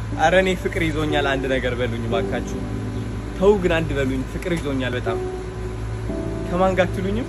አረ እኔ ፍቅር ይዞኛል። አንድ ነገር በሉኝ ባካችሁ። ተው ግን አንድ በሉኝ። ፍቅር ይዞኛል በጣም ከማን ጋር አትሉኝም?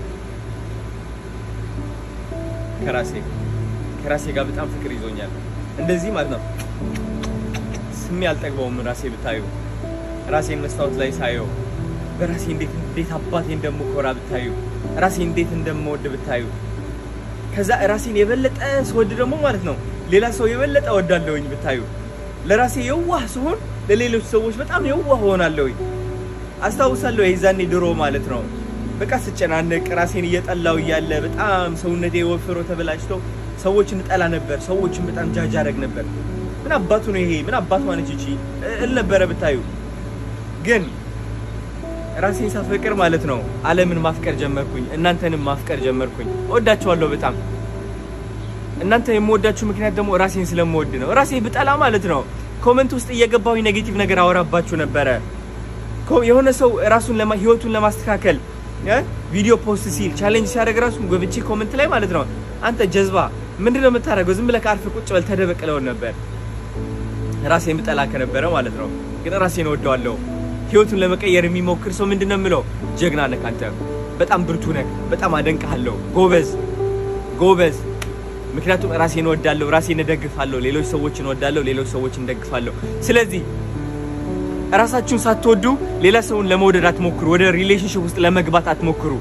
ከራሴ ከራሴ ጋር በጣም ፍቅር ይዞኛል። እንደዚህ ማለት ነው ስሜ አልጠግበውም። ራሴ ብታዩ ራሴን መስታወት ላይ ሳየው በራሴ እንዴት እንዴት አባቴ እንደምኮራ ብታዩ ራሴ እንዴት እንደምወድ ብታዩ ከዛ ራሴን የበለጠ ስወድ ደግሞ ማለት ነው ሌላ ሰው የበለጠ ወዳለሁኝ ብታዩ ለራሴ የዋህ ስሆን ለሌሎች ሰዎች በጣም የዋህ ሆናለሁኝ። አስታውሳለሁ የዛኔ ድሮ ማለት ነው በቃ ስጨናነቅ ራሴን እየጠላው እያለ በጣም ሰውነቴ ወፍሮ ተበላሽቶ ሰዎችን እጠላ ነበር። ሰዎችን በጣም ጃጅ አደረግ ነበር። ምን አባቱ ነው ይሄ? ምን አባቱ ማነች እቺ እል ነበረ ብታዩ። ግን ራሴን ሳፈቅር ማለት ነው ዓለምን ማፍቀር ጀመርኩኝ። እናንተንም ማፍቀር ጀመርኩኝ። እወዳችኋለሁ በጣም እናንተ የምወዳችሁ ምክንያት ደግሞ ራሴን ስለምወድ ነው። ራሴ ብጠላ ማለት ነው ኮመንት ውስጥ እየገባሁኝ ኔጌቲቭ ነገር አወራባችሁ ነበረ። ኮ- የሆነ ሰው ራሱን ለማ ህይወቱን ለማስተካከል እ ቪዲዮ ፖስት ሲል ቻሌንጅ ሲያደርግ ራሱ ገብቼ ኮመንት ላይ ማለት ነው አንተ ጀዝባ ምንድን ነው የምታደርገው? ዝም ብለህ ከአርፍ ቁጭ በል ተደበቅለውን ነበር ራሴን ብጠላ ከነበረ ማለት ነው። ግን ራሴን እወደዋለሁ። ህይወቱን ለመቀየር የሚሞክር ሰው ምንድን ነው የምለው? ጀግና ነህ አንተ፣ በጣም ብርቱ ነህ፣ በጣም አደንቅሃለሁ፣ ጎበዝ ጎበዝ። ምክንያቱም ራሴን እወዳለሁ፣ ራሴን እደግፋለሁ፣ ሌሎች ሰዎችን እወዳለሁ፣ ሌሎች ሰዎችን እደግፋለሁ። ስለዚህ ራሳችሁን ሳትወዱ ሌላ ሰውን ለመውደድ አትሞክሩ። ወደ ሪሌሽንሽፕ ውስጥ ለመግባት አትሞክሩ።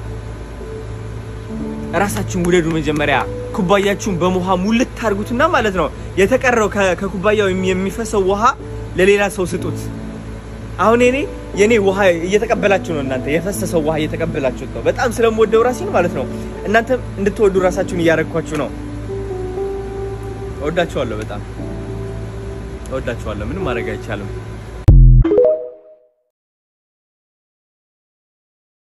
ራሳችሁን ውደዱ መጀመሪያ። ኩባያችሁን በውሃ ሙልት ታርጉትና ማለት ነው የተቀረው ከ- ከኩባያው የሚ- የሚፈሰው ውሃ ለሌላ ሰው ስጡት። አሁን እኔ የኔ ውሃ እየተቀበላችሁ ነው፣ እናንተ የፈሰሰው ውሃ እየተቀበላችሁት ነው። በጣም ስለምወደው ራሴን ማለት ነው እናንተ እንድትወዱ ራሳችሁን እያረግኳችሁ ነው። እወዳችኋለሁ፣ በጣም እወዳችኋለሁ። ምንም ማድረግ አይቻልም።